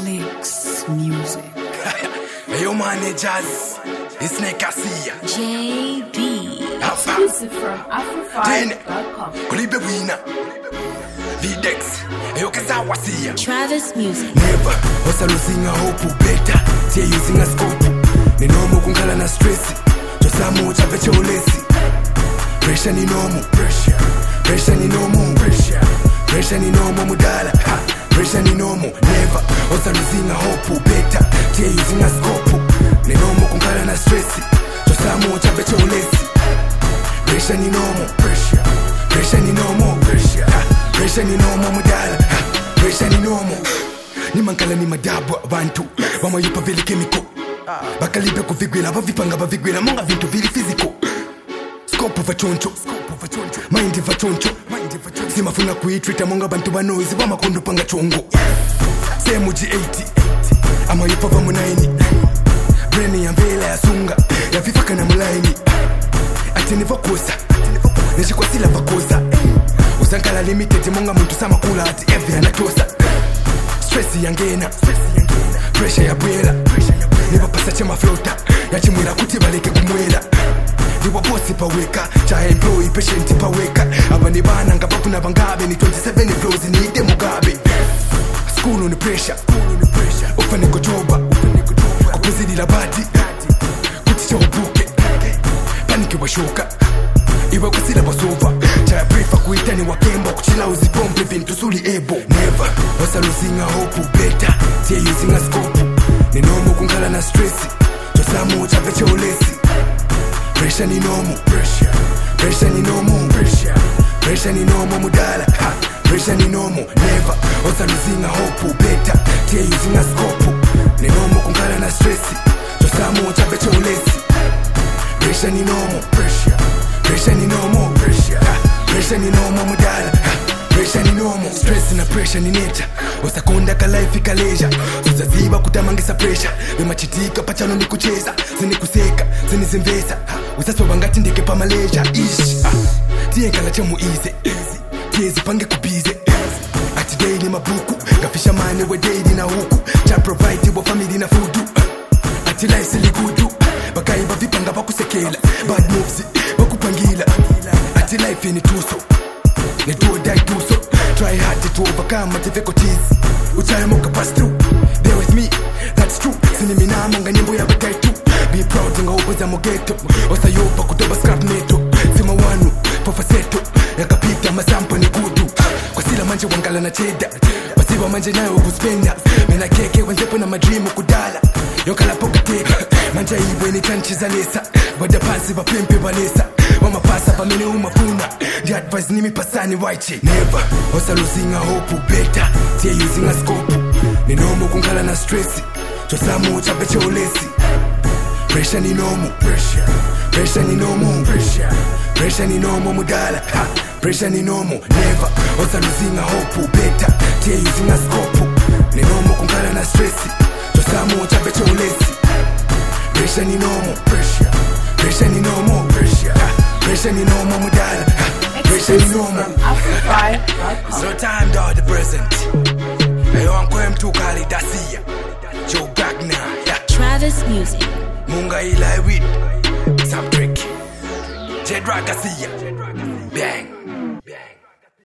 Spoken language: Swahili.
Alex Music. Yo managers, it's Nekasia. JB. Alpha, Exclusive from Afro5.com. Kulibe Wina. Videx, yo Kazawasia. Travis Music. Never, wasa losing a hope better. Tia using a scope. Ni nomo kungala na stress. Josamu chape cholesi. Pressure ni nomo. Pressure. Pressure ni nomo. Pressure. Pressure ni nomo mudala. Ha. Pressure ni nomo. Never, wasa losing a hope better. Tia using a scope. Ni nomo kungala na stress. Josamu chape cholesi. Pressure ni nomo. Pressure. Pressure ni nomo. Pressure. Ha. Pressure ni nomo mudala. Ha. Pressure ni nomo. nimankala ni madabu abantu bamayupa vili chemical bakalibe kuvigwila bavipanga bavigwila monga vintu vili physical scope vachoncho mind vachoncho simafuna kuitrita monga bantu banoizi bamakondo panga chongo semu g80 amayupa vamunaini breni ya mbela yasunga yavifaka na mulaini ati nivokosa nishikwasila vakosa usankala limited monga muntu samakula ati evi anatosa stress yangena pressure ya bwela nibapasa chamaflota yachimwira kuti baleke kumwera ndiwo bosi paweka chaemployi patient paweka aba ni bana nga bafuna bangabe ni 27 flows niite mugabe skulu ni pressure ufane kujoba kupuzilila bati kuti chaubuke paniki washuka iwe kusila basova chayaprefa kuitani wakemba kuchila uzipompe vintu suli ebo neva wasaluzinga hopu beta tiye yuzinga skopu ninomo kungala na stresi chosamu chave cheulesi presha ni nomo presha ni nomo presha ni nomo mudala ha presha ni nomo neva wasaluzinga hopu beta tiye yuzinga skopu ninomo kungala na stresi chosamu chave cheulesi Pressure ni normal Pressure Pressure ni normal Pressure Pressure ni normal mudala Pressure ni normal Stress na pressure ni nature usakonda ka life ikaleja uzaziba kutamangisa pressure vemachitika pachano ni kucheza zinikuseka zinizimvesa usasoba ngati ndeke pa malaysia ish tiyenkala chemuize tiyezipange kubize ati daily mabuku ngafisha mane we daily na huku cha provide wa family na fudu ati life siligudu bakayi bavipanga bakusekela bad moves bakupangila ati life ni tuso ni do or die tuso try hard to overcome my difficulties uchayamoka pass through there with me that's true siniminamanga nyimbo ya bataitu be proud ngaopoza mogeto osayopa kutoba scrap meto sima wanu fofaseto yakapita masampo ni kudu kwa sila manje wangala na cheda wasiba manje nayo kuspenda mena keke wenzepo na madrimu kudala yokalapokateka manje ibwe ni tanchizalesa wada pasi vapempe valesa wamapasa pamene umafuna ndi advice nimi pasani waiche never osaluzinga hopu beta tiye yuzinga scope ninomo kungala na stresi chosamu chape cheulesi Pressure ni normal Pressure Pressure ni normal Pressure Pressure ni normal mudala ha Pressure ni normal Never Osa luzinga hopu beta Tia yuzinga scope Ni normal kungala na stressi Chosamu chape cheulesi Pressure ni normal Pressure Pressure ni normal Pressure ha Pressure ni normal mudala ha Pressure ni Exclusive normal from Afro5.com. So time dog the present Ayo ankwem tukali dasia Joe Gagna yeah. Travis Music. munga ilai wit subtrick jedra gasia